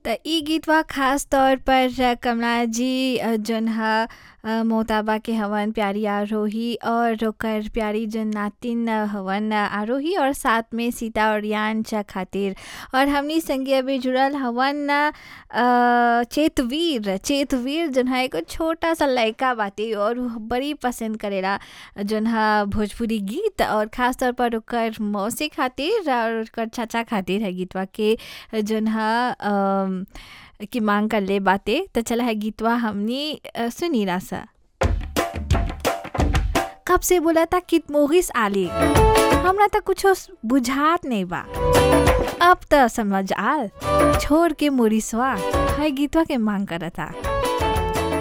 त इ गीतवा खास तौर पर कमला जी जौन ह मोहताबा के हवन प्यारी आरोही और ओकर प्यारी जौन नातिन हवन आरोही और साथ में सीता और यांश खातिर और हमनी संगे अभी जुड़ल हवन चेतवीर चेतवीर जौन ह एगो छोटा सा लइका बाटे और उ बड़ी पसंद करेला जौन ह भोजपुरी गीत और खास तौर पर ओकर मौसी खातिर और ओकर चाचा खातिर है गीतवा के जौन ह की मांग करले बाटे त चला है गीतवा हमनी सुनीला सा कब से बोला था कित मोगिस आली हमरा त कुछो बुझात नहीं बा अब त समझ आल छोड़ के मोरिसवा है गीतवा के मांग करता